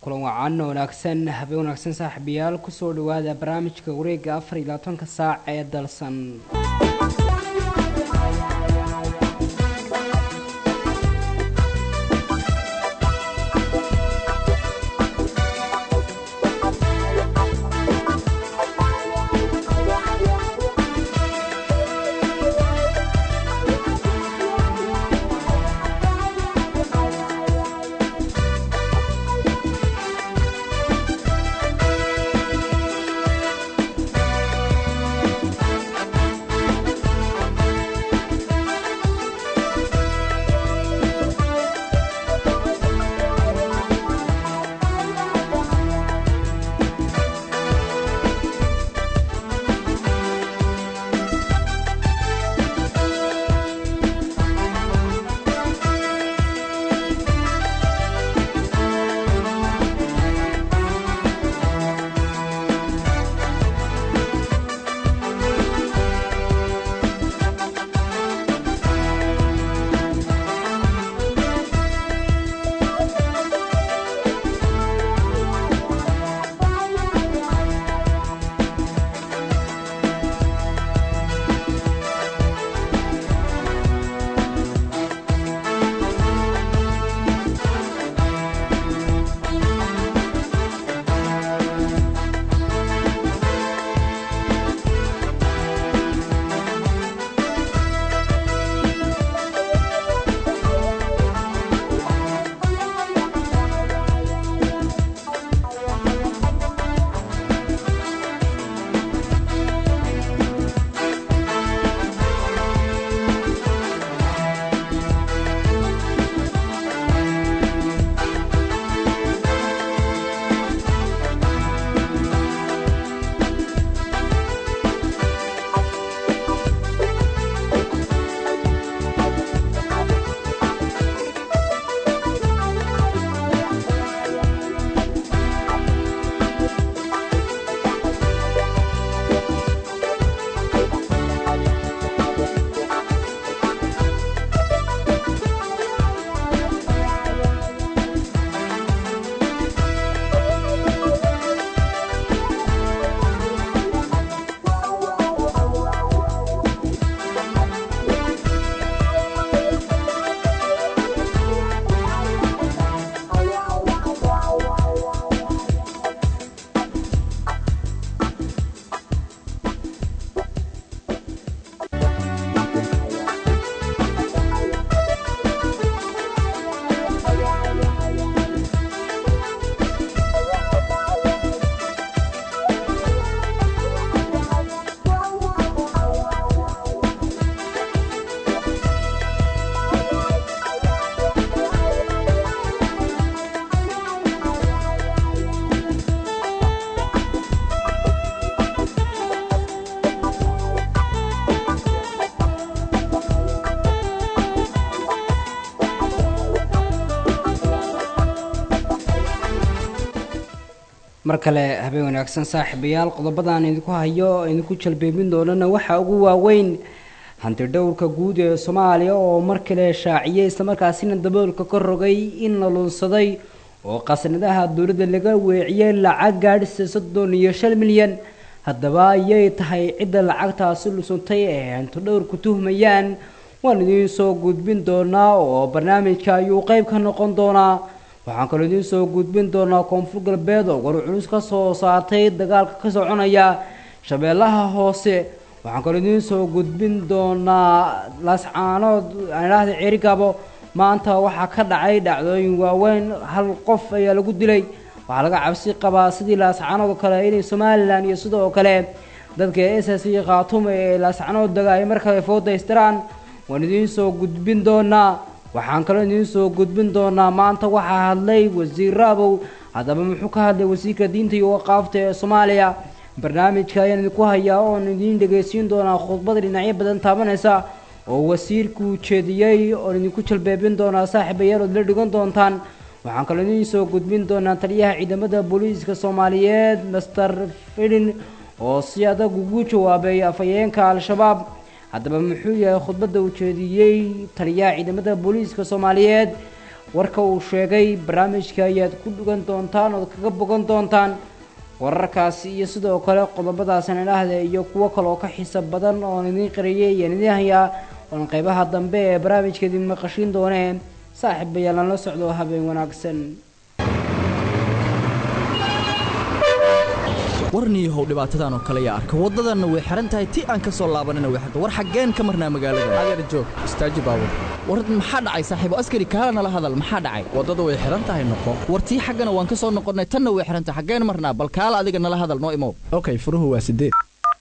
kulan wacan wanaagsan habeen wanaagsan saaxiibayaal kusoo dhawaada barnaamijka wareega afar iyo labaatanka saac ee dalsan mar kale habeen wanaagsan saaxiibayaal qodobadan idinku hayo idinku jalbeebin doonana waxaa ugu waaweyn hanti dhowrka guud ee soomaaliya oo mar kale shaaciyay islamarkaasina daboolka ka rogay in la luunsaday oo qasnadaha dowladda laga weeciyey lacag gaadhisa soddon iyo shan milyan haddaba ayay tahay cidda lacagtaasi luunsantay ee hanti dhowrku tuhmayaan waan idiin soo gudbin doonaa oo barnaamijka ayuu qeyb ka noqon doonaa waxaan kaloo idiin soo gudbin doonaa koonfur galbeed oo war culus ka soo saartay dagaalka ka soconaya shabeellaha hoose waxaan kaloo idiin soo gudbin doonaa laascaanood aanidhaahda ceerigabo maanta waxaa ka dhacay dhacdooyin waaweyn hal qof ayaa lagu dilay waxaa laga cabsi qabaa sidii laascaanood oo kale inay somalilan iyo sidoo kale dadka s s iyo khaatume ee laascaanood daga ay mar kale foodaystiraan waan idiin soo gudbin doonaa waxaan kaloo idiin soo gudbin doonaa maanta waxaa hadlay wasiir raabow haddaba muxuu ka hadlay wasiirka diinta iyo waqaafta ee soomaaliya barnaamijka ayaan idinku hayaa oon idiin dhegaysiin doonaa khudbada dhinacyo badan taabanaysa oo wasiirku jeediyey oon idinku jalbeebin doonaa saaxiibayaal ood la dhigan doontaan waxaan kaloo idiin soo gudbin doonaa taliyaha ciidamada booliiska soomaaliyeed master fidin oo si adag ugu jawaabay afhayeenka al-shabaab haddaba muxuu yahay khudbadda uu jeediyey taliyaha ciidamada booliiska soomaaliyeed warka uu sheegay barnaamijka ayaad ku dhugan doontaan ood kaga bogan doontaan wararkaasi iyo sidoo kale qodobadaasna idhaahda iyo kuwo kale oo ka xiisa badan oon idiin qariyay iyaan idiin hayaa oon qeybaha dambe ee barnaamijka idin maqashiin doonee saaxiibayaal aan la socdo habeen wanaagsan warniihow dhibaatadan oo kale yaa arka waddadanna way xihan tahay ti aan ka soo laabanana way xirta war xaggeen ka marnaa magaalada adeer joog istaaji baabur war maxaa dhacay saaxiibo askari kaala nala hadal maxaa dhacay waddada way xihan tahay noqo war tii xaggana waan ka soo noqonnay tanna way xihan tahay xaggeen marnaa bal kaala adiga nala hadal noo imow okay furuhu waa sideed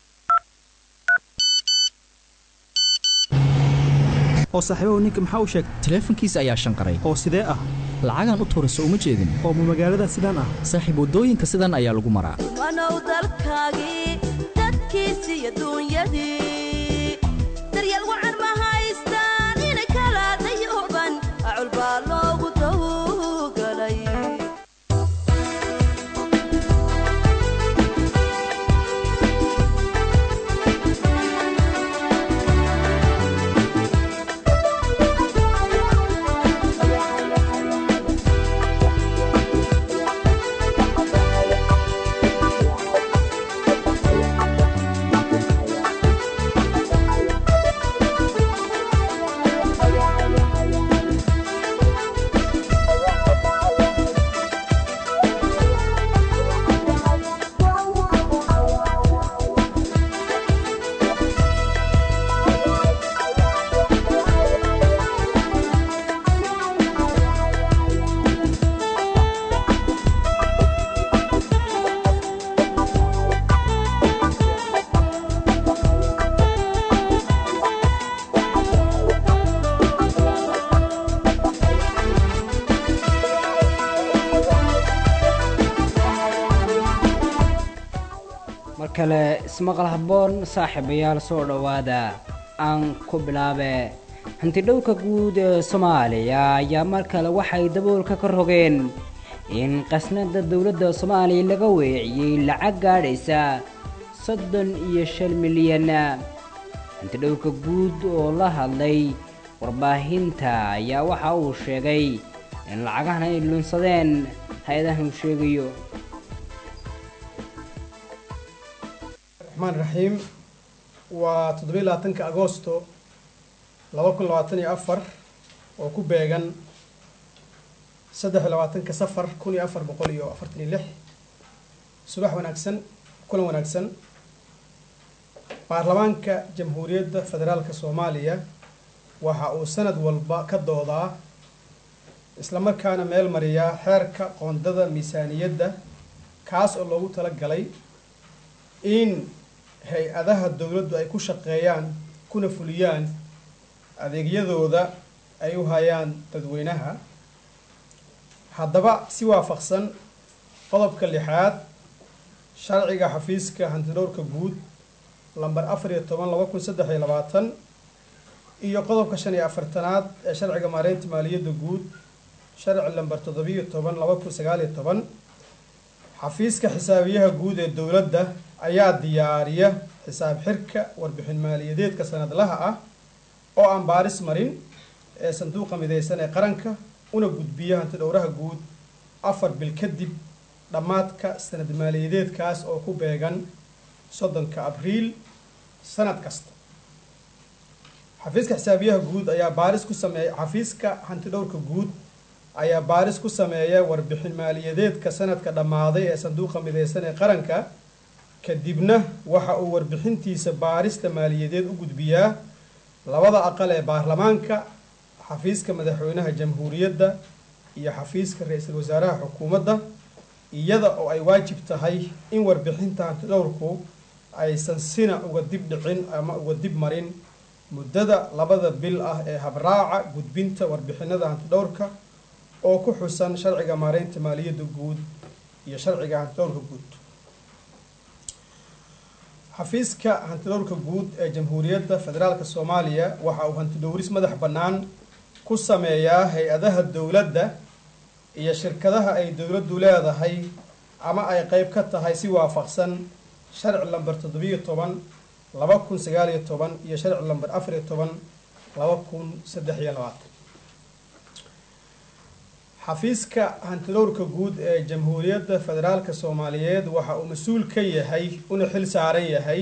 oo saaxiibahu ninka maxaa u sheegay taleefankiisa ayaa shanqaray oo sidee ah lacagaan u tuura soo uma jeedin oo ma magaalada sidaan ah saaxiib waddooyinka sidan ayaa lagu maraa wanow dalkaagii dadkiisi iyo duunyadii daryeel wacan ma haystaan inay kala dayooban acul baa loogu dawgalay mar kale ismaqal habboon saaxiibayaal soo dhowaada aan ku bilaabe hantidhowrka guud ee soomaaliya ayaa mar kale waxay daboolka ka rogeen in qasnada dowladda soomaaliya laga weeciyey lacag gaadhaysa soddon iyo shan milyan hantidhowrka guud oo la hadlay warbaahinta ayaa waxa uu sheegay in lacagahan ay lunsadeen hay-adahan uu sheegayo raxmaan raxiim waa toddobiyi labaatanka agoosto laba kun labaatan iyo afar oo ku beegan saddex iyo labaatanka safar kun iyo afar boqol iyo afartan iyo lix subax wanaagsan kulan wanaagsan baarlamaanka jamhuuriyadda federaalka soomaaliya waxa uu sanad walba ka doodaa islamarkaana meel mariyaa xeerka qoondada miisaaniyadda kaas oo loogu tala galay in hay-adaha dowladdu ay ku shaqeeyaan kuna fuliyaan adeegyadooda ay u hayaan dadweynaha haddaba si waafaqsan qodobka lixaad sharciga xafiiska hantidhowrka guud lamber afar iyo toban laba kun saddex iyo labaatan iyo qodobka shan iyo afartanaad ee sharciga maareynta maaliyadda guud sharci lamber toddobiyo toban laba kun sagaal iyo toban xafiiska xisaabiyaha guud ee dowladda ayaa diyaariya xisaab xirka warbixin maaliyadeedka sanadlaha ah oo aan baaris marin ee sanduuqa midaysan ee qaranka una gudbiya hanti dhowraha guud afar bil kadib dhammaadka sanad maaliyadeedkaas oo ku beegan soddonka abriil sanad kasta xafiiska xisaabiyaha guud ayaa baaris ku sameeya xafiiska hanti dhowrka guud ayaa baaris ku sameeya warbixin maaliyadeedka sanadka dhammaaday ee sanduuqa midaysan ee qaranka kadibna waxa uu warbixintiisa baarista maaliyadeed u gudbiyaa labada aqal ee baarlamaanka xafiiska madaxweynaha jamhuuriyadda iyo xafiiska ra-iisul wasaaraha xukuumadda iyada oo ay waajib tahay in warbixinta hantidhowrku aysan sina uga dib dhicin ama uga dib marin muddada labada bil ah ee habraaca gudbinta warbixinada hantidhowrka oo ku xusan sharciga maareynta maaliyadda guud iyo sharciga hantidhowrka guud xafiiska hantidhowrka guud ee jamhuuriyadda federaalka soomaaliya waxa uu hantidhowris madax bannaan ku sameeyaa hay-adaha dowladda iyo shirkadaha ay dowladdu leedahay ama ay qeyb ka tahay si waafaqsan sharci lamber toddobiyo toban laba kun sagaal iyo toban iyo sharci lamber afar iyo toban laba kun saddex iyo labaatan xafiiska hantidhowrka guud ee jamhuuriyadda federaalka soomaaliyeed waxa uu mas-uul ka yahay una xil saaran yahay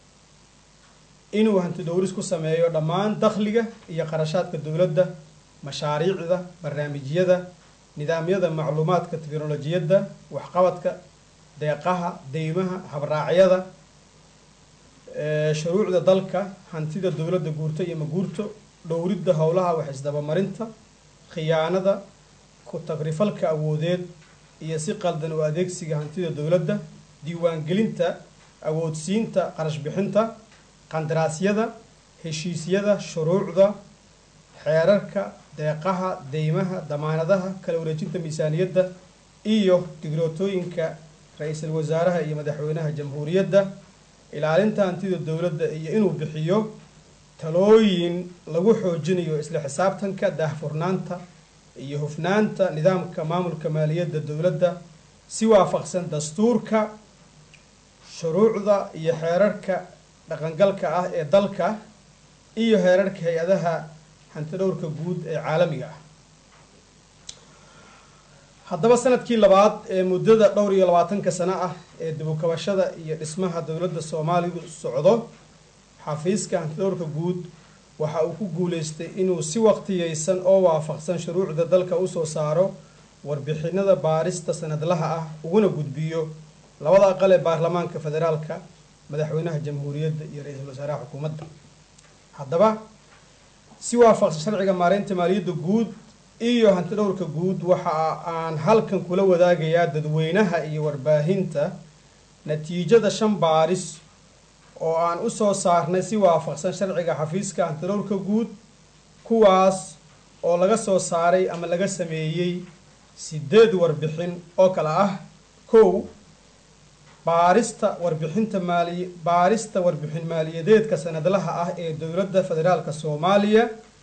inuu hantidhowris ku sameeyo dhammaan dakhliga iyo qarashaadka dowladda mashaariicda barnaamijyada nidaamyada macluumaadka teknolojiyadda waxqabadka deeqaha deymaha habraacyada shuruucda dalka hantida dowladda guurto iyo maguurto dhowridda howlaha wax isdabamarinta khiyaanada ku tagrifalka awoodeed iyo si qaldan u adeegsiga hantida dowladda diiwaangelinta awoodsiinta qarash bixinta qandaraasyada heshiisyada shuruucda xeerarka deeqaha deymaha damaanadaha kala wareejinta miisaaniyadda iyo digrootooyinka ra-iisul wasaaraha iyo madaxweynaha jamhuuriyadda ilaalinta hantida dowladda iyo inuu bixiyo talooyin lagu xoojinayo isla xisaabtanka daahfurnaanta iyo hufnaanta nidaamka maamulka maaliyadda dowladda si waafaqsan dastuurka shuruucda iyo xeerarka dhaqangalka ah ee dalka iyo heerarka hay-adaha hantidhowrka guud ee caalamiga ah haddaba sanadkii labaad ee muddada dhowr iyo labaatanka sano ah ee dibukabashada iyo dhismaha dowladda soomaalidu socdo xafiiska hantidhowrka guud waxa uu ku guuleystay inuu si waqtiyeysan oo waafaqsan shuruucda dalka usoo saaro warbixinada baarista sanadlaha ah uguna gudbiyo labada aqal ee baarlamaanka federaalka madaxweynaha jamhuuriyadda iyo ra-iisul wasaaraha xukuumadda haddaba si waafaqsan sharciga maareynta maaliyadda guud iyo hantidhowrka guud waxa aan halkan kula wadaagayaa dadweynaha iyo warbaahinta natiijada shan baaris oo aan usoo saarnay si waafaqsan sharciga xafiiska hantidhowrka guud kuwaas oo laga soo saaray ama laga sameeyey sideed warbixin oo kale ah kow baarista warbixinta maali baarista warbixin maaliyadeedka sanadlaha ah ee dowladda federaalka soomaaliya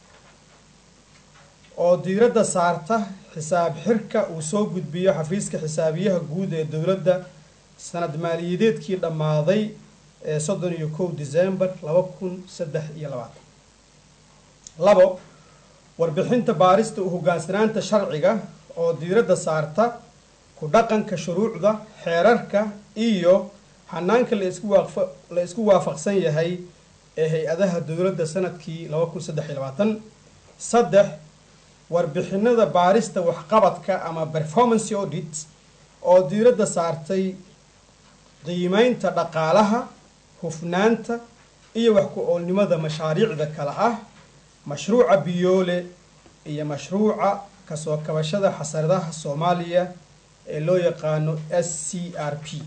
oo diiradda saarta xisaab xirka uu soo gudbiyo xafiiska xisaabiyaha guud ee dowladda sanad maaliyadeedkii dhammaaday ee soddon iyo kow december laba kun saddex iyo labaatan labo warbixinta baarista u hoggaansanaanta sharciga oo diiradda saarta ku dhaqanka shuruucda xeerarka iyo hanaanka laisku waafa la isku waafaqsan yahay ee hay-adaha dowladda sanadkii laba kun saddex iyo labaatan saddex warbixinada baarista waxqabadka ama performance audit oo diiradda saartay qiimeynta dhaqaalaha hufnaanta iyo wax ku-oolnimada mashaariicda kale ah mashruuca biyoole iyo mashruuca kasoo kabashada xasaradaha soomaaliya ee loo yaqaano s c r p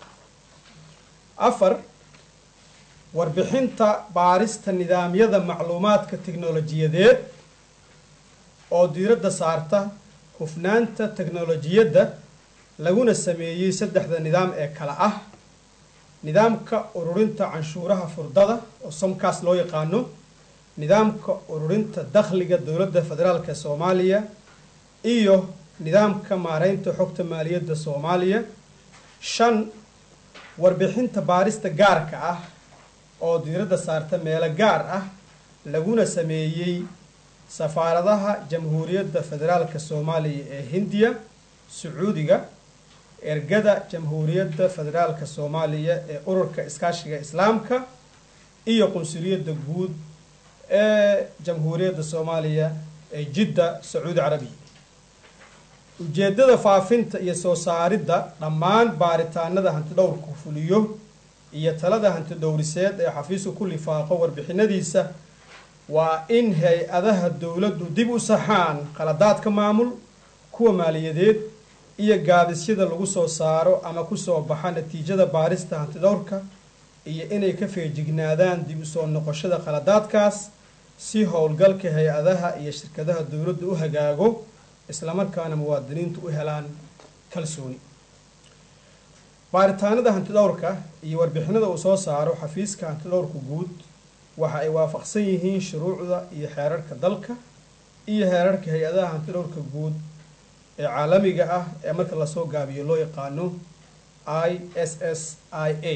afar warbixinta baarista nidaamyada macluumaadka teknolojiyadeed oo diiradda saarta hufnaanta teknolojiyadda laguna sameeyey saddexda nidaam ee kale ah nidaamka ururinta canshuuraha furdada oo somkaas loo yaqaano nidaamka ururinta dakhliga dowladda federaalk ee soomaaliya iyo nidaamka maareynta xogta maaliyadda soomaaliya shan warbixinta baarista gaarka ah oo diiradda saarta meelo gaar ah laguna sameeyey safaaradaha jamhuuriyadda federaalka soomaaliya ee hindiya sacuudiga ergada jamhuuriyadda federaalka soomaaliya ee ururka iskaashiga islaamka iyo qunsuliyadda guud ee jamhuuriyadda soomaaliya ee jidda sacuudi carabiya ujeeddada faafinta iyo soo saaridda dhammaan baaritaanada hantidhowrku fuliyo iyo talada hantidhowriseed ee xafiisku ku lifaaqo warbixinadiisa waa in hay-adaha dowladdu dib u saxaan qaladaadka maamul kuwa maaliyadeed iyo gaadisyada lagu soo saaro ama kusoo baxa natiijada baarista hantidhowrka iyo inay ka feejignaadaan dib usoo noqoshada qaladaadkaas si howlgalka hay-adaha iyo shirkadaha dowladda u hagaago islamarkaana muwaadiniintu u helaan kalsooni baaritaanada hantidhowrka iyo warbixinada uu soo saaro xafiiska hantidhowrka guud waxa ay waafaqsan yihiin shuruucda iyo xeerarka dalka iyo heerarka hay-adaha hantidhowrka guud ee caalamiga ah ee marka lasoo gaabiyo loo yaqaano i s s i a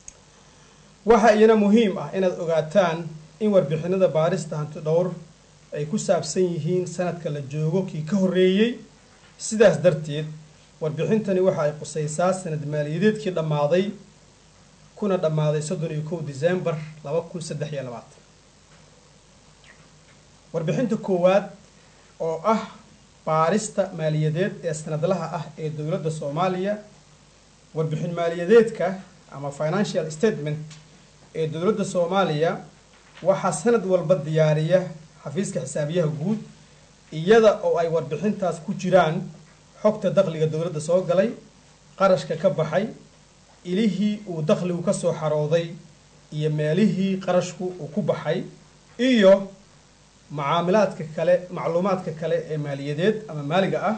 waxa iyana muhiim ah inaad ogaataan in warbixinada baarista hantidhowr ay ku saabsan yihiin sanadka la joogo kii ka horreeyey sidaas darteed warbixintani waxa ay qusaysaa sanad maaliyadeedkii dhammaaday kuna dhammaaday soddon iyo kow december laba kun saddex iyo labaatan warbixinta koowaad oo ah baarista maaliyadeed ee sanadlaha ah ee dowladda soomaaliya warbixin maaliyadeedka ama financial statement ee dowladda soomaaliya waxaa sanad walba diyaariya xafiiska xisaabiyaha guud iyada oo ay warbixintaas ku jiraan xogta dakhliga dowladda soo galay qarashka ka baxay ilihii uu dakhligu ka soo xarooday iyo meelihii qarashku uu ku baxay iyo macaamilaadka kale macluumaadka kale ee maaliyadeed ama maaliga ah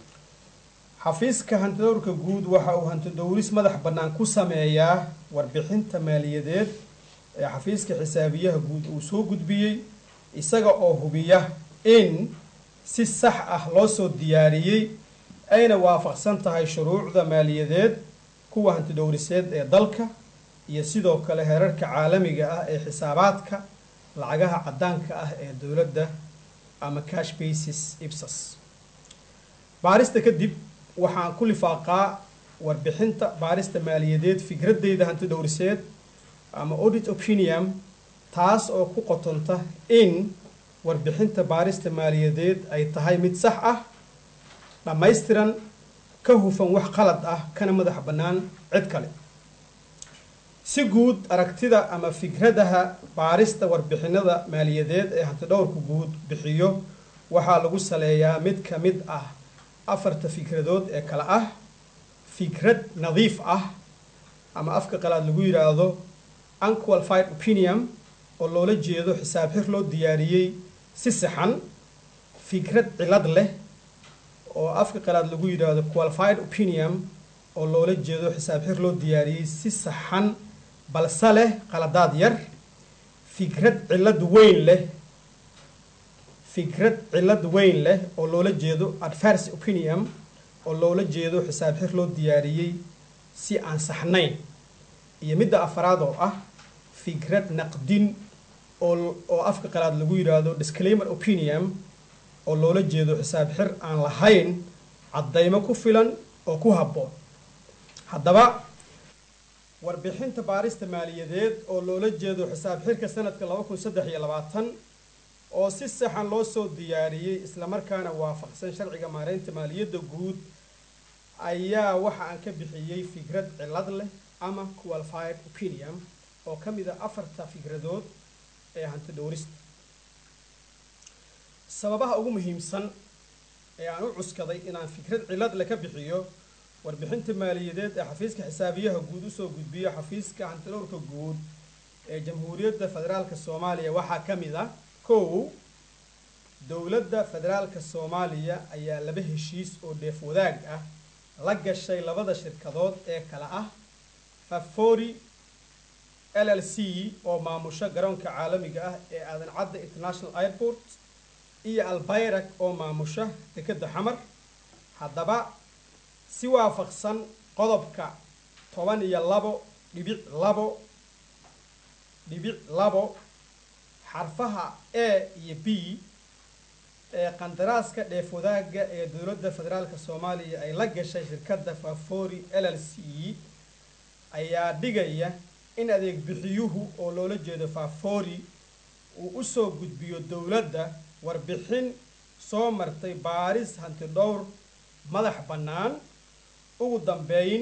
xafiiska hantidowrka guud waxa uu hantidowris madax bannaan ku sameeyaa warbixinta maaliyadeed ee xafiiska xisaabiyaha guud uu soo gudbiyey isaga oo hubiya in si sax ah loo soo diyaariyey ayna waafaqsan tahay shuruucda maaliyadeed kuwa hantidhowriseed ee dalka iyo sidoo kale heerarka caalamiga ah ee xisaabaadka lacagaha caddaanka ah ee dowladda ama cash basis ibsas baarista kadib waxaan ku lifaaqaa warbixinta baarista maaliyadeed fikradeyda hantidhowriseed ama audit opinion taas oo ku qotonta in warbixinta baarista maaliyadeed ay tahay mid sax ah dhammaystiran ka hufan wax qalad ah kana madax bannaan cid kale si guud aragtida ama fikradaha baarista warbixinada maaliyadeed ee hantidhowrka guud bixiyo waxaa lagu saleeyaa mid ka mid ah afarta fikradood ee kale ah fikrad nadiif ah ama afka qalaad lagu yidhaahdo unqualified opinion oo loola jeedo xisaab xir loo diyaariyey si saxan fikrad cilad leh oo afka qalaad lagu yidhaahdo qualified opinion oo loola jeedo xisaab xir loo diyaariyey si saxan balse leh qaladaad yar fikrad cilad weyn leh fikrad cilad weyn leh oo loola jeedo adverse opinion oo loola jeedo xisaab xir loo diyaariyey si aan saxnayn iyo midda afaraad oo ah fikrad naqdin oo oo afka qalaad lagu yidhaahdo disclaimer opinion oo loola jeedo xisaab xir aan lahayn caddaymo ku filan oo ku habboon haddaba warbixinta baarista maaliyadeed oo loola jeedo xisaab xirka sanadka laba kun saddex iyo labaatan oo si saxan loo soo diyaariyey islamarkaana waafaqsan sharciga maareynta maaliyadda guud ayaa waxa aan ka bixiyey fikrad cilad leh ama qualified opinion oo ka mid a afarta fikradood ee hanti dhowrista sababaha ugu muhiimsan ee aan u cuskaday inaan fikrad cilad le ka bixiyo warbixinta maaliyadeed ee xafiiska xisaabiyaha guud usoo gudbiyo xafiiska hantidhowrka guud ee jamhuuriyadda federaalka soomaaliya waxaa ka mid ah kow dowladda federaalka soomaaliya ayaa laba heshiis oo dheef wadaag ah la gashay labada shirkadood ee kale ah fafori l l c oo maamusho garoonka caalamiga ah ee aadan cadda international airport iyo albayrak oo maamusha dekedda xamar haddaba si waafaqsan qodobka toban iyo labo dhibic labo dhibic labo xarfaha a iyo b ee qandaraaska dheef wadaagga ee dowladda federaalka soomaaliya ay la gashay shirkadda fafori l l c ayaa dhigaya in adeeg bixiyuhu oo loola jeedo fafori uu usoo gudbiyo dowladda warbixin soo martay baaris hanti dhowr madax bannaan ugu dambeyn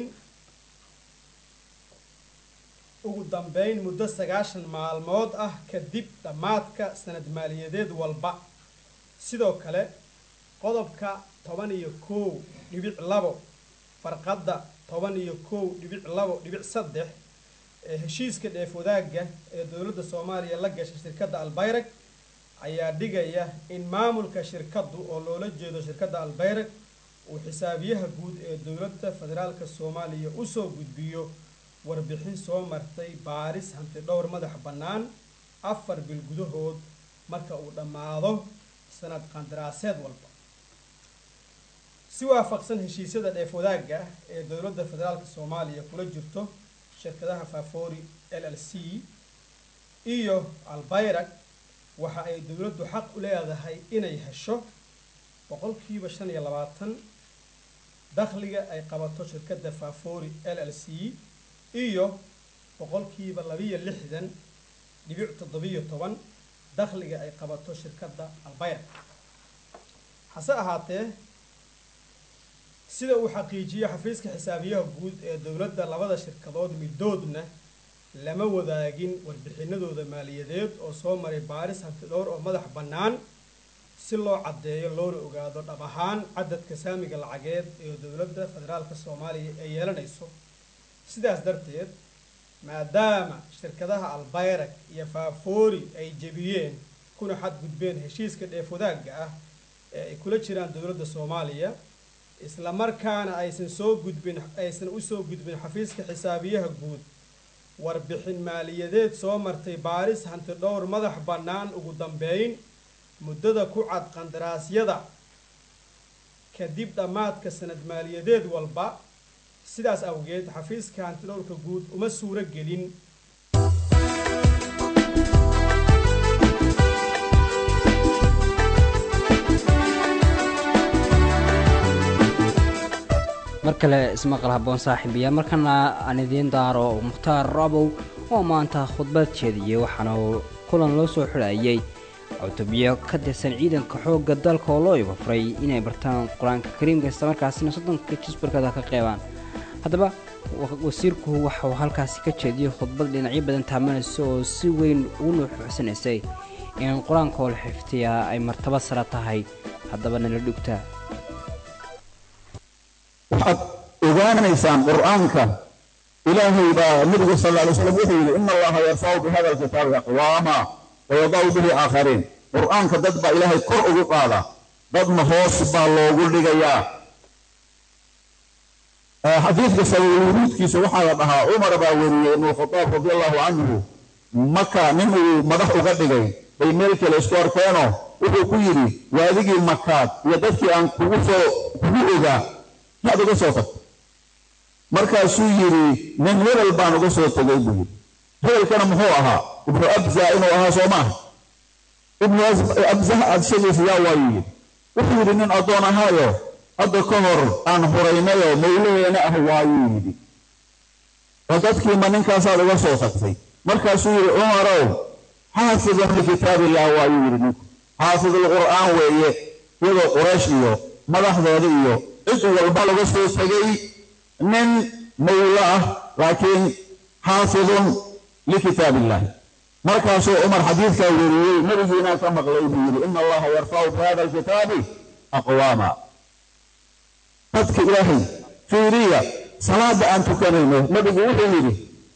ugu dambeyn muddo sagaashan maalmood ah kadib dhammaadka sanad maaliyadeed walba sidoo kale qodobka toban iyo kow dhibic labo farqadda toban iyo kow dhibic labo dhibic saddex ee heshiiska dheef wadaagga ee dowladda soomaaliya la gashay shirkadda albayrag ayaa dhigaya in maamulka shirkaddu oo loola jeedo shirkadda albayrag uu xisaabiyaha guud ee dowladda federaalka soomaaliya usoo gudbiyo warbixin soo martay baaris hanti dhowr madax bannaan afar bil gudahood marka uu dhammaado sanad qandaraaseed walba si waafaqsan heshiisyada dheef wadaagga ee dowladda federaalka soomaaliya kula jirto shirkadaha fafori l l c iyo albayrag waxa ay dowladdu xaq u leedahay inay hesho boqolkiiba shan iyo labaatan dakhliga ay qabato shirkadda fafori l l c iyo boqolkiiba labiyo lixdan dhibic toddobiyo toban dakhliga ay qabato shirkadda albayr hase ahaatee sida uu xaqiijiyo xafiiska xisaabiyaha guud ee dowladda labada shirkadood midoodna lama wadaagin warbixinadooda maaliyadeed oo soo maray baaris hantidhowr oo madax bannaan si loo caddeeyo loona ogaado dhab ahaan cadadka saamiga lacageed ee dowladda federaalka soomaaliya ay yeelanayso sidaas darteed maadaama shirkadaha albayrak iyo faafoori ay jebiyeen kuna xadgudbeen heshiiska dheef wadaagga ah ee ay kula jiraan dowladda soomaaliya isla markaana aysan soo gudbin aysan usoo gudbin xafiiska xisaabiyaha guud warbixin maaliyadeed soo martay baaris hanti dhowr madax bannaan ugu dambeyn muddada ku cad qandaraasyada kadib dhammaadka sanad maaliyadeed walba sidaas awgeed xafiiska hantidhowrka guud uma suuro gelin mar kale ismaqal haboon saaxiibayaal markana aan idiin daaro mukhtaar rabow oo maanta khudbad jeediyey waxaana uu kulan loo soo xidhayay cutubyo ka tirsan ciidanka xoogga dalka oo loo ibafray inay bartaan qur-aanka kariimka islamarkaasina soddonka jisbarkada ka qeybaan haddaba wasiirku waxauu halkaasi ka jeediyey khudbad dhinacyo badan taabanaysa oo si weyn ugu nuuxuuxsanaysay in qur-aanka oo la xiftiyaa ay martaba sara tahay haddaba nala dhugta waxaad ogaanaysaan qur'aanka ilaahay baa nabigu sal lla alay slam wuxuu yidhi ina allaha yarfacu bihada alkitaabi aqwaama wayadacu bihi aakhariin qur'aanka dad baa ilaahay kor ugu qaada dadna hoos baa loogu dhigayaa xadiidka sababulwuruudkiisa waxaa la dhahaa cumar baa weriyey ibnu khadaab radi allahu canhu maka nin uu madax uga dhigay bay meel kale isku arkeenoo wuxuu ku yidhi waadigii makaad iyo dadkii aan kugu soo kugu ogaa yaad uga soo tagtay markaasuu yidhi nin hebel baan uga soo tegay buu yidhi hebelkana muxuu ahaa ibnu abza inuu ahaa soo maaha ibnu abzah aad sheegaysa yaa waayuu yidhi wuxuu yidhi nin addoon ahaayo hadda ka hor aan huraynayoo mawlaheena ah waayuu yidhi oo dadkiima ninkaasaad uga soo tagtay markaasuu yidhi cumarow xaafidun likitaabillah waayuu yidhi ninku xaafidulqur'aan weeye iyadoo quraysh iyo madaxdooda iyo cid walba laga soo tegay nin mawlo ah laakiin xaafidun likitaab illahi markaasuu cumar xadiidkaa weriyey nabigiinaa ka maqlay buu yidhi ina allaha yarfacu bi hada alkitaabi aqwaama dadka ilaahay fiiriya salaada aan tukanayno nabigu wuxuu yidhi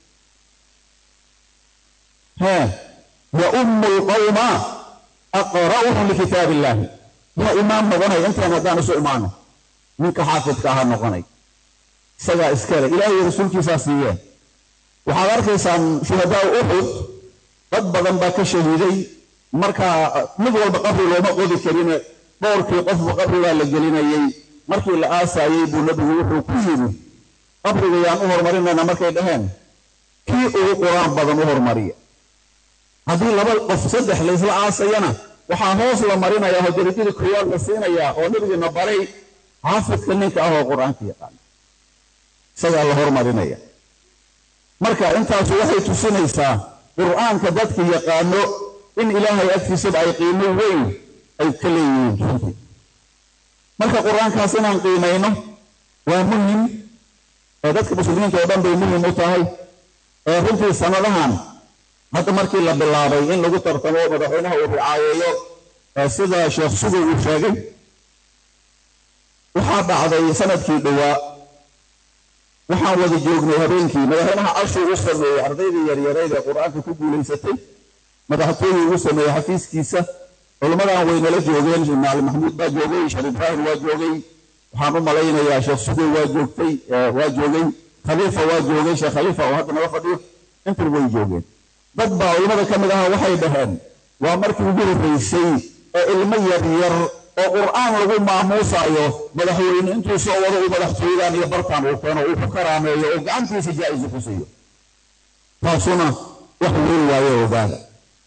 hee yaummu lqawma aqra'uhum likitaab illahi yaa imaam noqonay intaan haddaan isu imaano ninka xaafidka ahaa noqonay isagaa iskale ilaahay rasuulkiisaa siiyeen waxaad arkaysaan shuhadaa uxud dad badan baa ka shahiiday markaa mid walba qabri looma qodi karine dhowrkii qofba qabrigaa la gelinayay markii la aasaayey buu nabigu wuxuu ku yidhi qabriga yaan u horumarinayna markay dhaheen kii ugu qur-aan badan u hormariya haddii laba qof saddex laysla aasayana waxaa hoos la marinayaa oo darajada koowaad la siinayaa oo nabigiina baray xaafidka ninka ah oo qur-aanka yaqaana isagaa la hormarinaya marka intaasu waxay tusinaysaa qur'aanka dadka yaqaano in ilaahay agtiisaba ay qiimo weyn ay ka leeyihiin runtii marka qur-aankaas inaan qiimayno waa muhim ee dadka muslimiinta oo dhan bay muhim u tahay ee runtii sanadahan hadda markii la bilaabay in lagu tartamo madaxweynaha uu ricaayeeyo sida sheekh sugow uu sheegay waxaa dhacday sanadkii dhowaa waxaan wada joognay habeenkii madaxweynaha cashuu u sameeyey ardaydii yaryareyd ee qur-aanka ku guulaysatay madaxtooyuu ugu sameeyey xafiiskiisa culimmadan waynala joogeen maali maxamuud baa joogay sheekh ibraahim waa joogay waxaan u malaynayaa sheekh sugow waa joogtay waa joogay khaliifa waa joogay sheekh khaliifa oo hadda naga fadhiyo intan way joogeen dad baa culimmada ka mid aha waxay dhaheen waa markii ugu horreysay ee ilmo yaryar oo qur'aan lagu maamuusayo madaxweyne intuu soo wado uu madaxtooyadan iyo bartaan uu keeno uu ku karaameeyo oo gacantiisa jaa-isu ku siiyo taasuna wax weyn waayo ogaada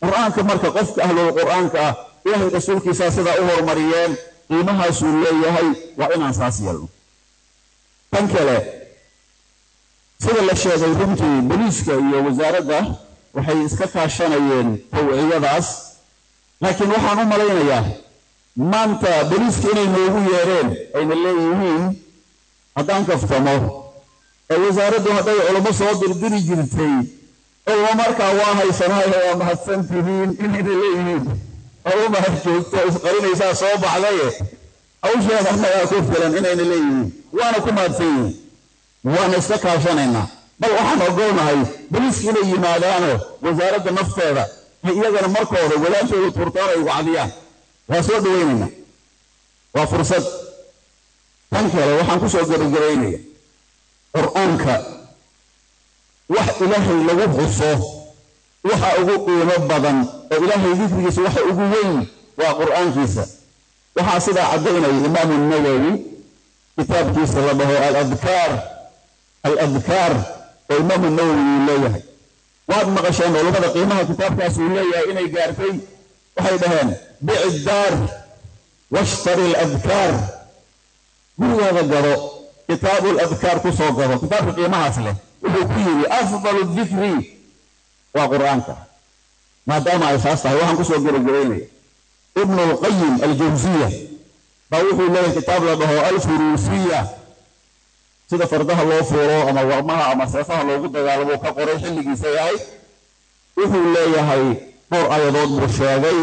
qur'aanka marka qofka ahlul qur'aanka ah ilaahay rasuulkiisaa sidaa u horumariyeen qiimahaasuu leeyahay waa inaan saas yeelno tan kale sida la sheegay runtii boliiska iyo wasaaradda waxay iska kaashanayeen tawciyadaas laakiin waxaan u malaynayaa maanta boliiska inay noogu yeereen ayna leeyihiin haddaan kaftamo ee wasaaraddu hadday culamo soo dirdiri jirtay culamo markaa waa haysanayo waa mahadsan tihiin inayna leeyihiin culamo ha joogto isqarinaysaa soo baxdaye hawsheeda annagaa ku filan inayna leeyihiin waana ku mahadsan yihiin waana iska kaashanaynaa bal waxaan ogolnahay boliiska inay yimaadaanoo wasaaradda nafteeda ay iyagana markooda walaashooda turtaan ay wacdiyaan waa soo dhawaynaynaa waa fursad tan kale waxaan ku soo gabagabaynaya qur'aanka wax ilaahay lagu xuso waxa ugu qiimo badan oo ilaahay dikrigiisa waxa ugu weyn waa qur'aankiisa waxaa sidaa caddaynaya imaamu nawowi kitaabkiisa la dhaho aladkaar aladkaar oo imaamu nawowi uu leeyahay waad maqasheen culummada qiimaha kitaabkaas uu leeyahay inay gaartay waxay dhaheen bici daar washtari aladkaar gurigaada gado kitaabu ladkaar ku soo gado kitaabka qiimahaas leh wuxuu ku yidhi afdalu dikri waa qur'aanka maadaama ay saas tahay waxaan kusoo gabagabaynaya ibnu lqayim aljawsiya baa wuxuu leeyahay kitaab la dhaho alfuruusiya sida fardaha loo fuuro ama warmaha ama seefaha loogu dagaalamo ka qoray xilligiisa yahay wuxuu leeyahay dhowr ayadood buu sheegay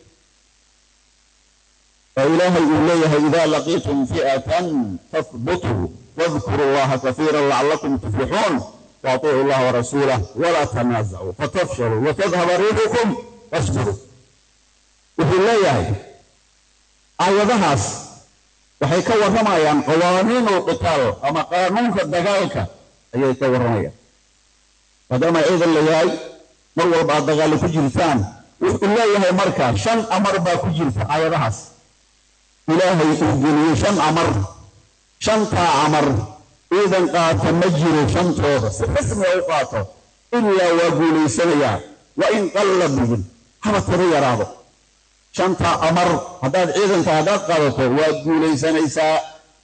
oo ilaahay uu leeyahay idaa laqiitum fi'atan fahbutuu واذكروا الله كثيرا لعلكم تفلحون واطيعوا الله ورسوله ولا تنازعوا فتفشلوا وتذهب ريحكم واصبروا wuxuu leeyahay aayadahaas waxay ka warramayaan qawaaniinul qitaal ama qaanuunka dagaalka ayay ka warramayaan maadaama ciidan la yahay mar walba aad dagaallo ku jirtaan wuxuu leeyahay marka shan amar baa ku jirta aayadahaas ilaahay uu geliyey shan amar shantaa camar ciidan qaata ma jiro shantooda si rasmi u qaato ilaa waa guulaysanayaa wa in qalla bigin haba tiro yaraado shantaa amar haddaad ciidanka haddaad qaadato waad guulaysanaysaa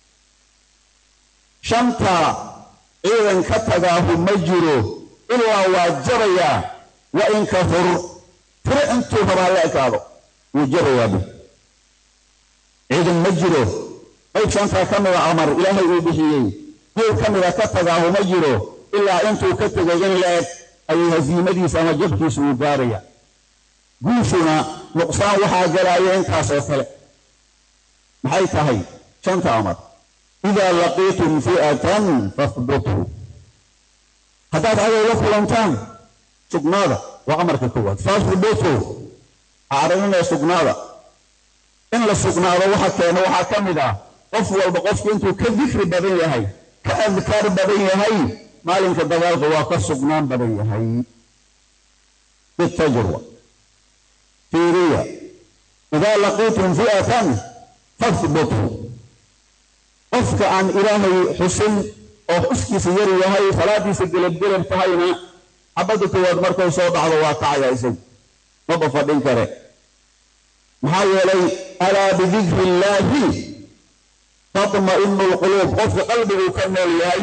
shantaa ciidan ka tagaahu ma jiro ilaa waa jabayaa wa in kafur tiro intuu rabaa la ekaado wuu jabayaa bi ciidan ma jiro qayb shantaa ka mida amar ilaahay uu bixiyey qayb ka mida ka tagaahu ma jiro ilaa intuu ka tegay in la eg ayuu hasiimadiisa ama jabkiisa uu gaaraya guushuna nuqsaan waxaa galaaya intaasoo kale maxay tahay shanta amar idaa laqiitum fi'atan fahbutuu haddaad cadow la kulantaan sugnaada waa amarka koowaad fahbutuu acraninee sugnaada in la sugnaado waxa keena waxaa ka mid ah qof walba qofku intuu ka dikri badan yahay ka adkaar badan yahay maalinka dagaalka waa ka sugnaan badan yahay bitajruba fiiriya idaa laqiitum fi'atan fahbutuu qofka aan ilaahay xusin oo xuskiisa yar yahay salaadiisa gelabgelab tahayna xabadda koowaad markay soo dhacdo waa kacaya isagu maba fadhin kare maxaa yeelay alaa bidikri illaahi tatma'inu lquluub qofka qalbiguu ka nool yahay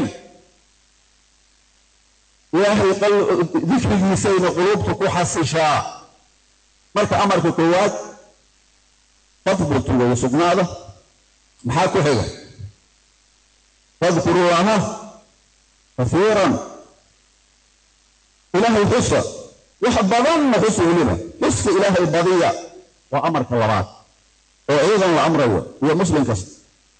ilaahay dikrigiisayna quluubta ku xasishaa marka amarka koowaad fahbutu way sugnaada maxaa ku xiga fadkuru llaha kasiiran ilaahay xusa wax badanna xusa weliba xuska ilaahay badiya waa amarka labaad oo ciidan la amrayo iyo muslim kasta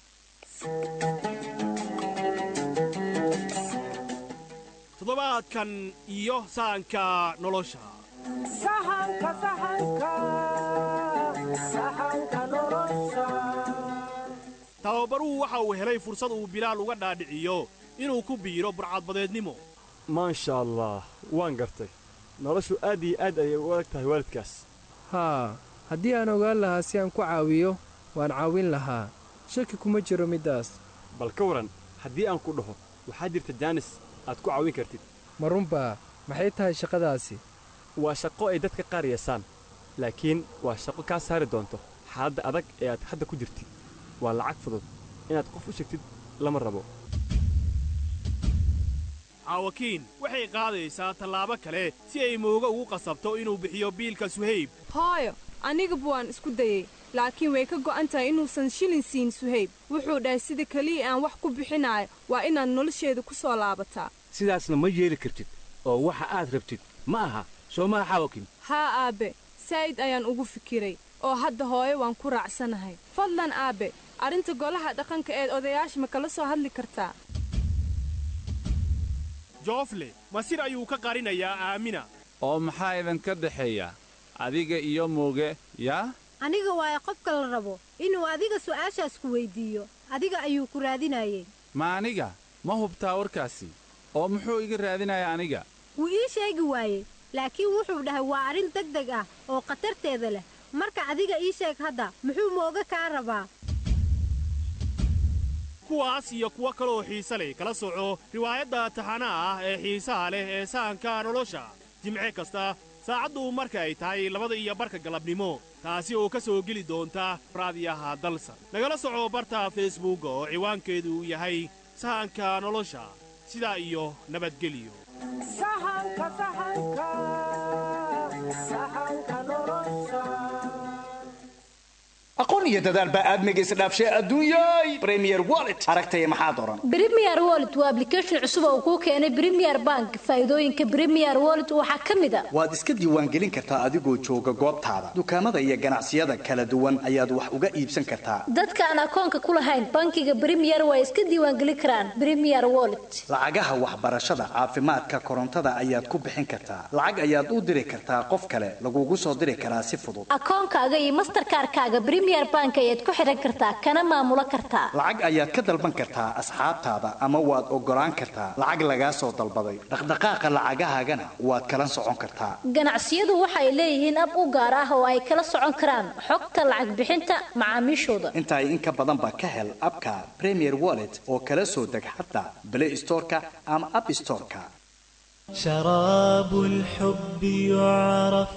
toddobaadkan iyo sahanka nolosha tababaruhu waxa uu helay fursad uu bilaal uga dhaadhiciyo inuu ku biiro burcadbadeednimo maasha allah waan gartay noloshu aad iyo aad ayay u adag tahay waalidkaas haa haddii aan ogaan lahaa si aan ku caawiyo waan caawin lahaa shaki kuma jiro middaas bal ka waran haddii aan ku dhaho waxaa jirta jaanis aad ku caawin kartid ma runbaa maxay tahay shaqadaasi waa shaqo ay dadka qaar yeesaan laakiin waa shaqo kaa saari doonto xaaladda adag ee aad hadda ku jirtid waa lacag fudud inaad qof u sheegtid lama rabo caawakiin waxay qaadaysaa tallaabo kale si ay mooga ugu qasabto inuu bixiyo biilka suhayb hooyo anigaba waan isku dayey laakiin way ka go'an tahay inuusan shilin siin suhayb wuxuu dhahay sida keliya aan wax ku bixinaayo waa inaad nolosheeda ku soo laabataa sidaasna ma yeeli kartid oo waxa aad rabtid ma aha soo maha xaawakin haa aabbe saa'id ayaan ugu fikiray oo hadda hooyo waan ku raacsanahay fadlan aabbe arrinta golaha dhaqanka eed odayaasha ma kala soo hadli kartaa joofle masir ayuu ka qarinayaa aamina oo maxaa idinka dhexeeya adiga iyo mooge yaa aniga waayo qofka la rabo inuu adiga su'aashaas ku weyddiiyo adiga ayuu ku raadinayey ma aniga ma hubtaa warkaasi oo muxuu iga raadinayaa aniga wuu ii sheegi waayey laakiin wuxuu dhahay waa arrin deg deg ah oo khatarteeda leh marka adiga ii sheeg hadda muxuu mooga kaa rabaa kuwaas iyo kuwo kaleoo xiise leh kala soco riwaayadda taxanaha ah ee xiisaha leh ee sahanka nolosha jimce kasta saacaddu marka ay tahay labada iyo barka galabnimo taasi oo ka soo geli doonta raadiyaha dalsan nagala soco barta feesbuugga oo ciwaankeedu yahay sahanka nolosha sidaa iyo nabadgelyo aqoon iyo dadaal baa aadmiga isdhaafshay adduunyay premier wallet aragtaya maxaad oran Premier Wallet waa application cusub oo kuu keenay Premier Bank. Faa'iidooyinka Premier Wallet waxaa ka mid ah waad iska diiwaangelin kartaa adigoo jooga goobtaada dukaamada iyo ganacsiyada kala duwan ayaad wax uga iibsan kartaa dadka aan akoonka ku lahayn bankiga Premier waa iska diiwaangelin karaan Premier Wallet. lacagaha waxbarashada caafimaadka korontada ayaad ku bixin kartaa lacag ayaad u diri kartaa qof kale lagugu soo diri karaa si fudud Akoonkaaga iyo Mastercard-kaaga Premier Bank ayaad ku xiran kartaa kana maamula kartaa. lacag ayaad ka dalban kartaa asxaabtaada ama waad ogolaan kartaa lacag lagaa soo dalbaday dhaqdhaqaaqa lacagahaagana waad kala socon kartaa Ganacsiyadu waxay leeyihiin ab u gaar ah oo ay kala socon karaan xogta lacag bixinta macaamiishooda. intaa in ka badan baa ka hel abka premier wallet oo kala soo deg xataa play storeka ama app storeka شراب الحب يعرف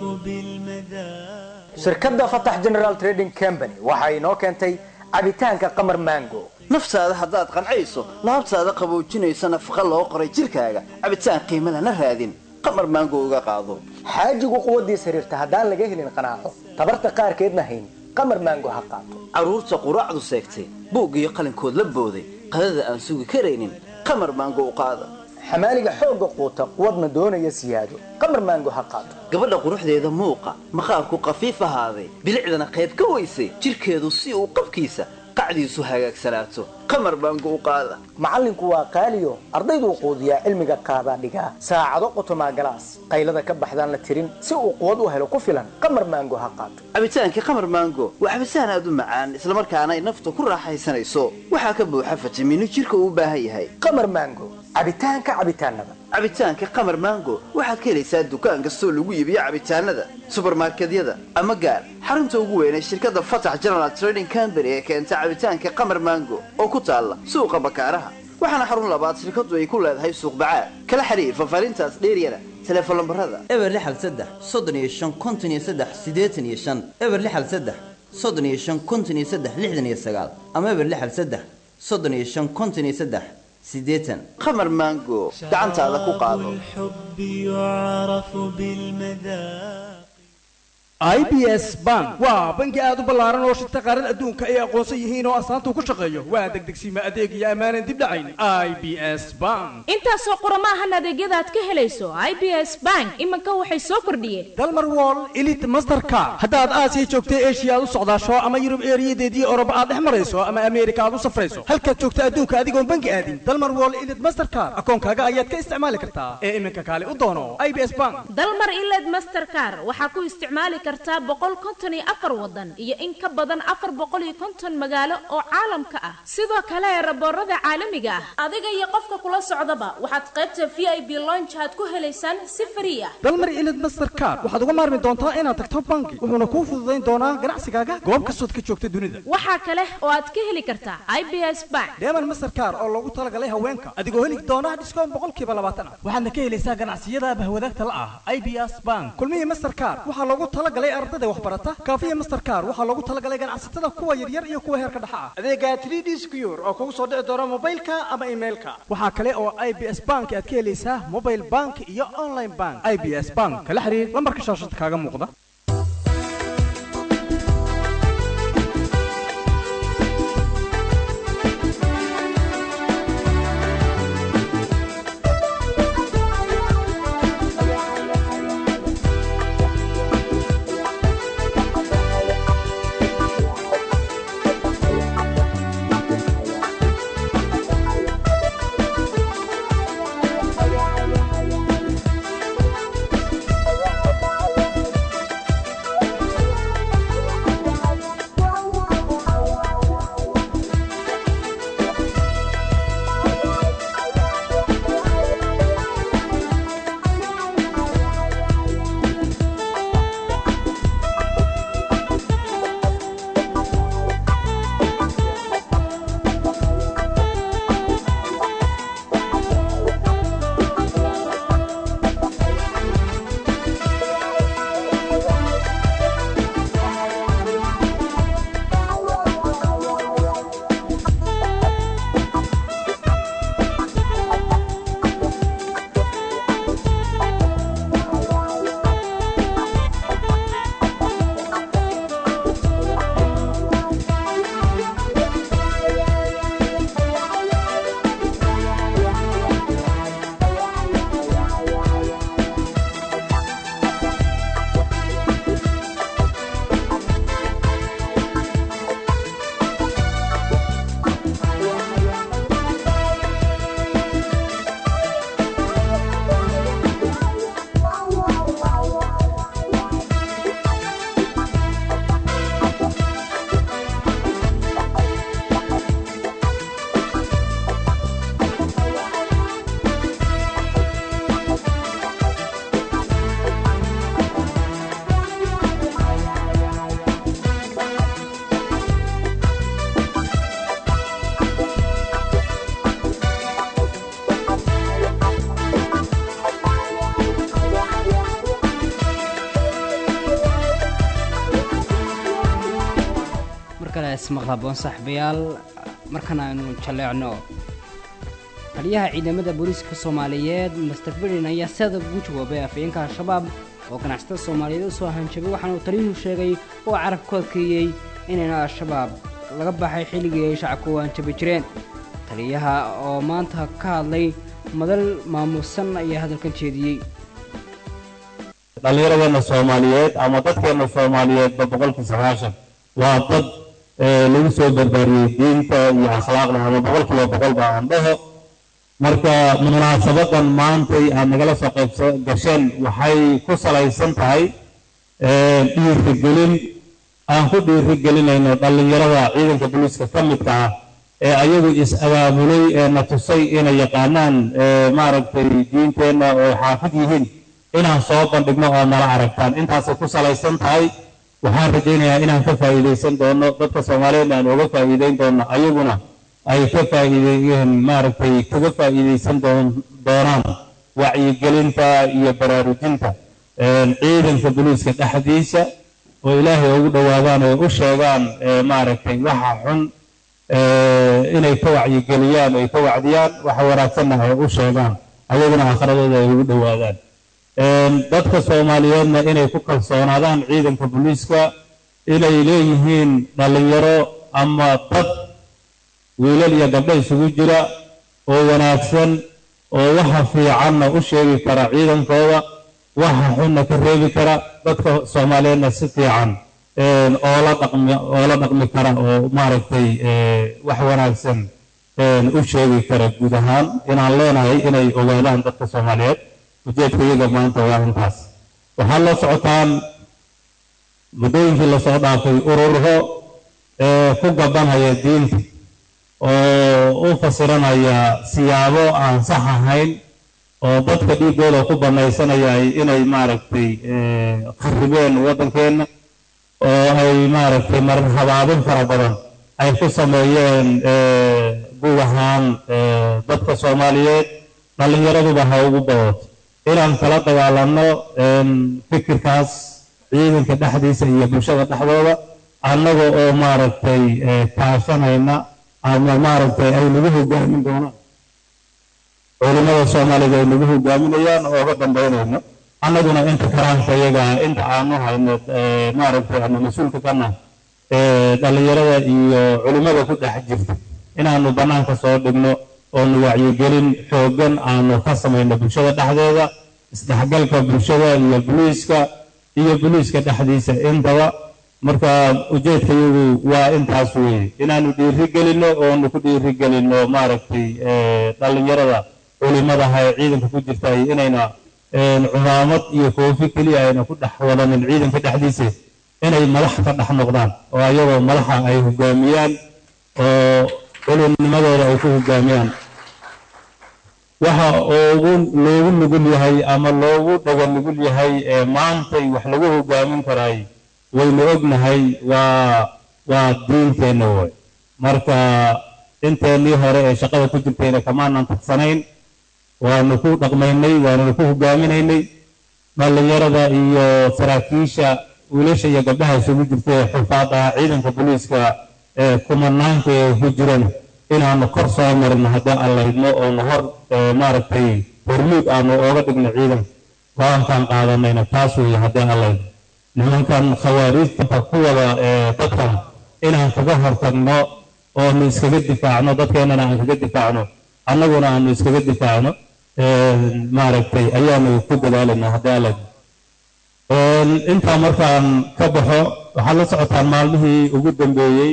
بالمذاق shirkadda fatax general trading company waxa inoo keentay cabitaanka qamar mango naftaada haddaad qancayso laabtaada qaboojinaysa nafaqa loo qoray jidhkaaga cabitaan qiimo lana raadin qamar maango uga qaado xaajigu quwaddiis xiriirta haddaan laga helin qanaaco tabarta qaarkeedna hayn qamar mango ha qaato carruurta quraacdu seegtay buug iyo qalinkood la booday qadada aan sugi karaynin qamar maango u qaada xamaaliga xoogga quuta quwadna doonaya siyaado qamar mango ha qaato gabadha quruxdeeda muuqa maqaarku khafiif ahaaday bilicdana qayb ka weysay jidhkeedu si uu qabkiisa qacdiisu hagaagsanaato qamar baangu u qaada macallinku waa qaaliyo ardayduu quudiyaa cilmiga qaadaa dhigaa saacado qotomaa galaas qaylada ka baxdaan la tirin si uu quwad u helo ku filan qamar maango ha qaato cabitaankii qamar maango waa cabitaan aad u macaan islamarkaana ay nafta ku raaxaysanayso waxaa ka buuxa fitamiino jidhka uu u baahan yahay qamar maango cabitaanka cabitaanada cabitaanka qamar maango waxaad ka helaysaa dukaan kastoo lagu iibiyo cabitaanada subarmarkedyada ama gaar xarunta ugu weyn ee shirkadda fatax general trading company ee keenta cabitaanka qamar maango oo ku taalla suuqa bakaaraha waxaana xarun labaad shirkaddu ay ku leedahay suuq bacaad kala xiriir fafaarintaas dheeryana teleefon lambarada eber lixal saddex soddon iyo shan konton iyo saddex siddeetan iyo shan eber lixal saddex soddon iyo shan konton iyo saddex lixdan iyo sagaal ama eber lixal saddex soddon iyo shan konton iyo saddex siddeetan qamar maango gacantaada ku qaado الحب يعرف بالمذاق i b s bank waa bangi aad u ballaaran oo shirta qaarada adduunka ay aqoonsan yihiin oo astaanta ku shaqeeyo waa degdegsiima adeeg iyo ammaanan dib dhacayn i b s bank intaasoo qurama ahan adeegyada aad ka helayso i b s bank iminka waxay soo kordhiyeen dalmar wall elite mastercard haddaad aasiya joogtay eshiya aad u socdaasho ama yurub eeriyadeedii oroba aad dhex marayso ama ameerika aad u safrayso halkaad joogta adduunka adigoon bangi aadin dalmar wall elite mastercard akoonkaaga ayaad ka isticmaali kartaa ee iminka kaale u doono i b s bank dalmar iled mastercar waxaa ku isticmaali kartaa boqol konton iyo afar wadan iyo in ka badan afar boqol iyo konton magaalo oo caalamka ah sidoo kale eraboorada caalamiga ah adiga iyo qofka kula socdaba waxaad qaybta v i b lonch aad ku helaysaan si frii ah dalmar ilid mastercard waxaad uga maarmi doontaa inaad tagto bangi wuxuuna kuu fududayn doonaa ganacsigaaga goob kastood ka joogta dunida waxaa kale oo aad ka heli kartaa i b s bank deeman mastercard oo loogu talagalay haweenka adigoo heli doona dhiskoon boqolkiiba labaatan ah waxaadna ka helaysaa ganacsiyada bahwadaagta la ah i b s bank kulmihii mastercard waxaa loogu talagalay ardada waxbarata kaafiya mastercard waxaa loogu talagalay ganacsatada kuwa yaryar iyo kuwa heerka dhexa ah adeega 3d secure oo kugu soo dhici doona mobilka ama emailka waxaa kale oo i b s bank aad ka helaysaa mobile bank iyo online bank i b s bank kala xiriir lambarka shaashada kaaga muuqda maqlaboon saaxiibayaal markan aynu jaleecno taliyaha ciidamada booliiska soomaaliyeed master bidin ayaa sida ugu jawaabay afayeenka al-shabaab oo ganacsatada soomaaliyeed u soo hanjabay waxaana uu taliyuhu sheegay oo carab ku adkeeyey inayna al-shabaab laga baxay xilligii ay shacabka u hanjabi jireen taliyaha oo maanta ka hadlay madal maamuusan ayaa hadalkan jeediyey dhallinyaradeenna soomaaliyeed ama dadkeenna soomaaliyeedba boqolkii sagaashan waa dad lagu soo barbaariyey diinta iyo akhlaaqda ama boqolkiiba boqol baa aan dhaho marka munaasabadan maantay aad nagala soo qayb gasheen waxay ku salaysan tahay dhiirigelin aan ku dhiirigelinayno dhallinyarada ciidanka booliiska ka midka ah ee ayagu is-abaabulay ee na tusay inay yaqaanaan maaragtay diinteenna oo xaafid yihiin inaan soo bandhigno oo nala aragtaan intaasay ku salaysan tahay waxaan rajaynayaa inaan ka faa'iidaysan doono dadka soomaaliyeedna aan uga faa'iidayn doono ayaguna ay ka faa'iideeyeen maaragtay kaga faa'iidaysan doonaan wacyigelinta iyo baraarujinta ciidanka booliiska dhexdiisa oo ilaahay ugu dhowaadaan oo u sheegaan maaragtay waxa xun inay ka wacyigeliyaan ay ka wacdiyaan waxa wanaagsanna ay u sheegaan ayaguna akhradooda ay ugu dhowaadaan dadka soomaaliyeedna inay ku kalsoonaadaan ciidanka booliiska inay leeyihiin dhallinyaro ama dad wiilal iyo gabdho isugu jira oo wanaagsan oo waxa fiicanna u sheegi kara ciidankooda waxa xunna ka reebi kara dadka soomaaliyeedna si fiican oola dhaqmi oola dhaqmi kara oo maaragtay wax wanaagsan u sheegi kara guud ahaan inaan leenahay inay ogaadaan dadka soomaaliyeed ujeedka iyaga maanta waa intaas waxaa la socotaan muddooyinkii lasoo dhaafay ururo ee ku gabanaya diinta oo u fasiranaya siyaabo aan sax ahayn oo dadka dhiiggooda ku banaysanaya inay maaragtay kharibeen waddankeenna oo ay maaragtay marar habaabin fara badan ay ku sameeyeen guud ahaan dadka soomaaliyeed dhallinyaraduba ha ugu badato inaan kala dagaalanno fikirkaas ciidanka dhexdiisa iyo bulshada dhexdooda annaga oo maaragtay kaashanayna ama maaragtay ay nagu hogaamin doonaan culimada soomaalida ay nagu hogaaminayaan oo uga dambaynayno annaguna inta karaanka iyaga inta aanu hayno maaragtay ama mas-uulka ka nahay dhallinyarada iyo culimada ku dhex jirta inaanu bannaanka soo dhigno oonu wacyigelin xooggan aanu ka samayno bulshada dhexdeeda isdhexgalka bulshada iyo buliiska iyo buliiska dhexdiisa intaba marka ujeedka iyagu waa intaas weeye inaanu dhiiri gelinno oonu ku dhiiri gelinno maaragtay dhallinyarada culimadaha ee ciidanka ku jirta inayna cumaamad iyo koofi keliya ayna ku dhex wadanin ciidanka dhexdiisa inay madax ka dhex noqdaan oo ayagoo madaxa ay hogaamiyaan oo culimnimadooda ay ku hogaamiyaan waxa ugu loogu nugul yahay ama loogu dhaga nugul yahay ee maantay wax lagu hogaamin karaay waynu ognahay waa waa diinteenna way marka inteennii hore ee shaqada ku jirtayna kamaanan tagsanayn waanu ku dhaqmaynay waanuna ku hogaaminaynay dhallinyarada iyo saraakiisha wiilasha iyo gabdhaha isugu jirta ee xufaad ah ciidanka booliiska ee kumanaanka ee ku jiran inaanu kor soo marino haddii aan laydno oonu hor maaragtay hormuud aanu ooga dhigno ciidanka go-aankaan qaadanayna taas weeye haddii aan laydno nimankan khawaariijta ku wada dadkan inaan kaga hortagno oonu iskaga difaacno dadkeennana aan kaga difaacno annaguna aanu iskaga difaacno maaragtay ayaanu ku dadaalanaa haddii aan laydno intaa markaan ka baxo waxaad la socotaan maalmihii ugu dambeeyey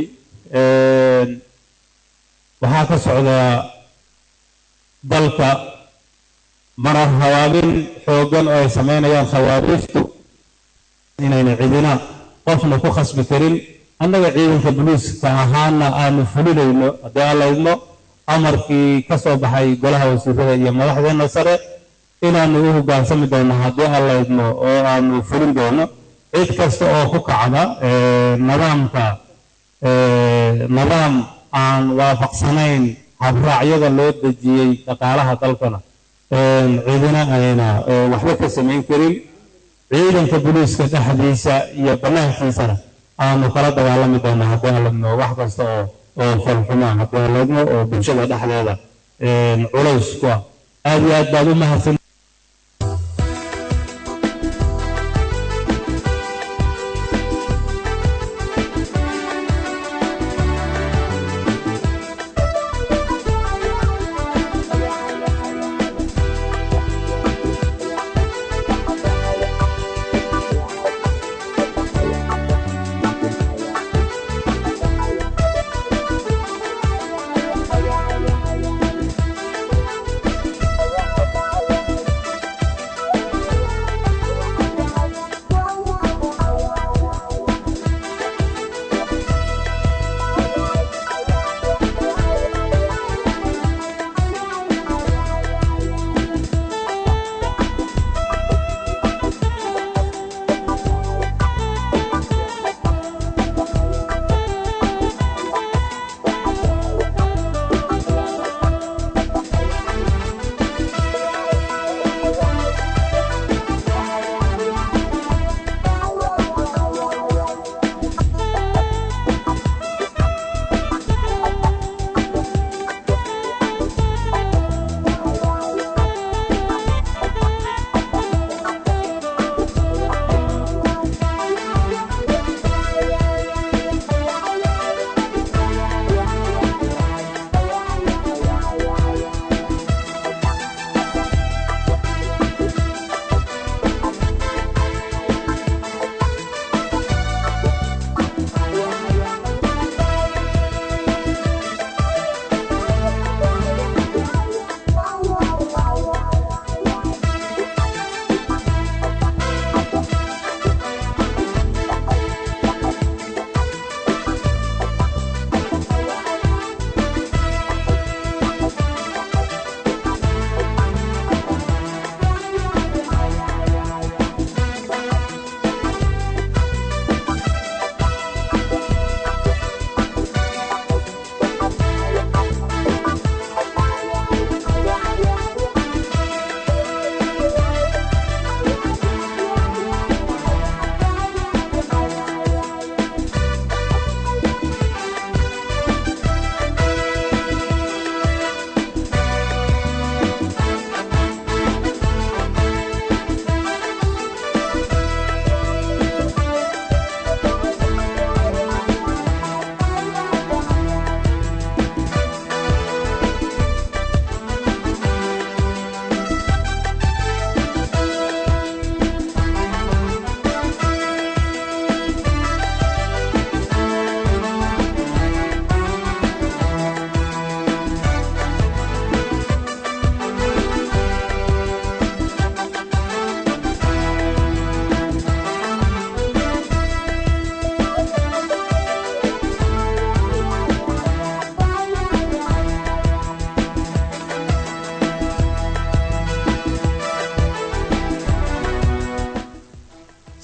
waxaa ka socdaa dalka marar hawaabin xooggan oo ay samaynayaan khawaariijtu inayna cidina qofna ku khasbi karin annaga ciidanka boliiska ahaana aanu fulinayno haddii aan laydno amarkii ka soo baxay golaha wasiirada iyo madaxdeenna sare inaanu u hoggaansami doono haddii aan laydno oo aanu fulin doono cid kasta oo ku kacda nidaamka nidaam aan waafaqsanayn habraacyada loo dejiyey dhaqaalaha dalkana cidina ayna waxba ka samayn karin ciidanka boliiska dhexdiisa iyo bannaankiisana aanu kala dagaalami doona haddii aan laydno wax kasta oo oo falxumaa haddii aan laydno oo bulshada dhexdeeda culays ku ah aad iyo aad baad u mahadsan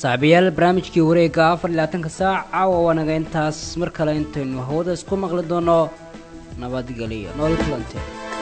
saaxiibayaal barnaamijkii wareegga afar iyo labaatanka saac caawa waanaga intaas mar kale intaynu hawada isku maqli doono nabadgelyo nool kulante